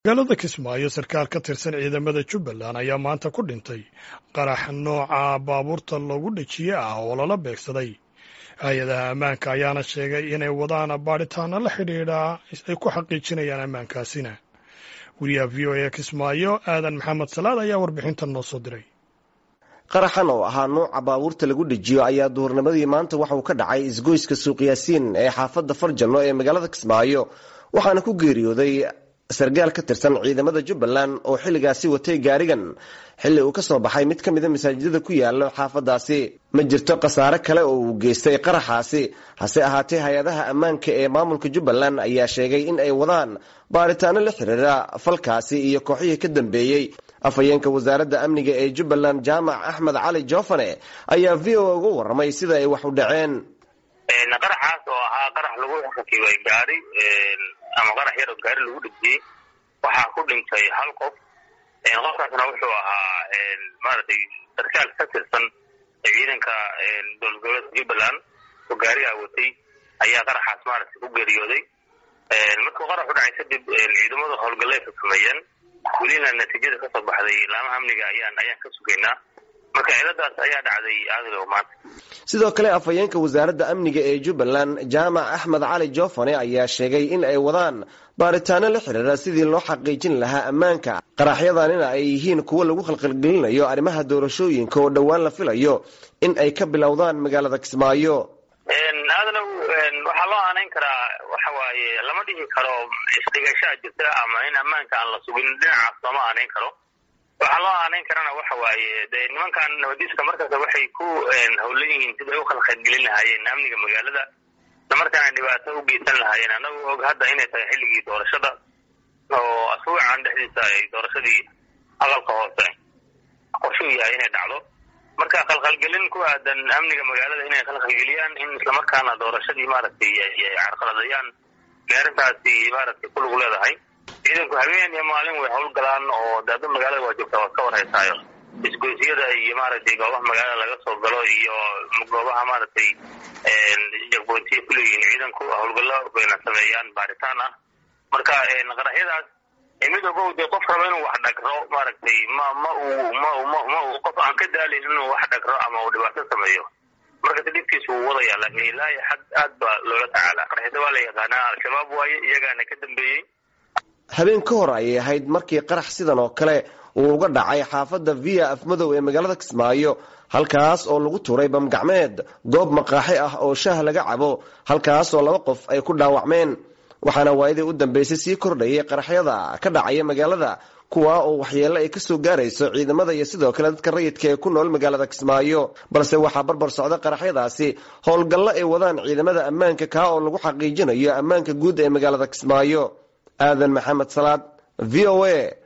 magaalada kismaayo sarkaal ka tirsan ciidamada jubbaland ayaa maanta ku dhintay qarax nooca baabuurta loogu dhejiye ah oo lala beegsaday hay-adaha ammaanka ayaana sheegay inay wadaan baadhitaano la xidhiidha ay ku xaqiijinayaan ammaankaasina wariyaha v o a kismaayo aadan maxamed salaad ayaa warbixintan noo soo diray qaraxan oo ahaa nuuca baabuurta lagu dhejiyo ayaa duhurnimadii maanta waxa uu ka dhacay isgoyska suuqyaasiin ee xaafadda farjanno ee magaalada kismaayo waxaana ku geeriyooday sargaal ka tirsan ciidamada jubbaland oo xilligaasi watay gaarigan xilli uu ka soo baxay mid ka mida masaajidada ku yaala xaafadaasi ma jirto khasaare kale oo uu geystay qaraxaasi hase ahaatee hay-adaha ammaanka ee maamulka jubbaland ayaa sheegay in ay wadaan baaritaano la xiriira falkaasi iyo kooxihii ka dambeeyey afhayeenka wasaaradda amniga ee jubbaland jaamac axmed cali joofane ayaa v o a uga warramay sida ay wax u dhaceen qaraxaas oo ahaa qarax lagu rakibay gaari ama qarax yar oo gaari lagu dhejiyey waxaa ku dhintay hal qof qofkaasna wuxuu ahaa maaragtay sarkaal ka tirsan ciidanka dowlad goboleedka jubbaland oo gaarigaa watay ayaa qaraxaas maaragtay ku geeriyooday markuu qarax u dhacay kadib ciidamadu howlgalleed ka sameeyeen welina natiijada kasoo baxday laamaha amniga ayaan ayaan ka sugaynaa marka ciladaas ayaa dhacday aadigo maanta sidoo kale afhayeenka wasaaradda amniga ee jubbaland jaamac axmed cali joofane ayaa sheegay in ay wadaan baaritaano la xiriira sidii loo xaqiijin lahaa ammaanka qaraxyadanina ay yihiin kuwo lagu khalqalgelinayo arrimaha doorashooyinka oo dhowaan la filayo in ay ka bilowdaan magaalada kismaayo aadana waxaa loo aanayn karaa waxa waaye lama dhihi karo isdhigashaa jirta ama in ammaanka aan la sugin dhinacaas lama aanayn karo waxaa loo aanayn karana waxa waaye dee nimankan nabadiiska markaas waxay ku howlan yihiin siday u khalqalgelin lahaayeen amniga magaalada islamarkaana dhibaato u geysan lahaayeen annagu og hadda inay tahay xilligii doorashada oo asbuucan dhexdiisa ay doorashadii aqalka hoose qorshuu yahay inay dhacdo marka khalkhalgelin ku aadan amniga magaalada inay khalkhalgeliyaan in islamarkaana doorashadii maaragtay ay carqaladayaan gaarintaasi maaragtay ku lug leedahay ciidanku habeen iyo maalin way howlgalaan oo daada magaalada waa joogtaa waad ka warhaysaayo isgoysyada iyo maaragtay goobaha magaalada laga soo galo iyo goobaha maaragtay jagboontiya kuleeyihiin ciidanku howlgallo bayna sameeyaan baaritaan ah marka qaraxyadaas mid ogow dee qof raba inuu wax dhagro maaragtay ma ma uu ma ma ma uu qof aan ka daalin inuu wax dhagro ama uu dhibaato sameeyo marka dhibkiisa wuu wadaya laakiin ilaahi xad aad baa loola tacaalaa qaraxyada waa la yaqaanaa al-shabaab waaye iyagaana ka dambeeyey habeen ka hor ayay ahayd markii qarax sidan oo kale uu uga dhacay xaafadda via afmadow ee magaalada kismaayo halkaas oo lagu tuuray bamgacmeed goob maqaaxi ah oo shaah laga cabo halkaas oo laba qof ay ku dhaawacmeen waxaana waayadii u dambeysay sii kordhayay qaraxyada ka dhacaya magaalada kuwa oo waxyeello ay kasoo gaarayso ciidamada iyo sidoo kale dadka rayidka ee ku nool magaalada kismaayo balse waxaa barbar socda qaraxyadaasi howlgallo ay wadaan ciidamada ammaanka kaa oo lagu xaqiijinayo ammaanka guud ee magaalada kismaayo aadan maxamed salaad v o a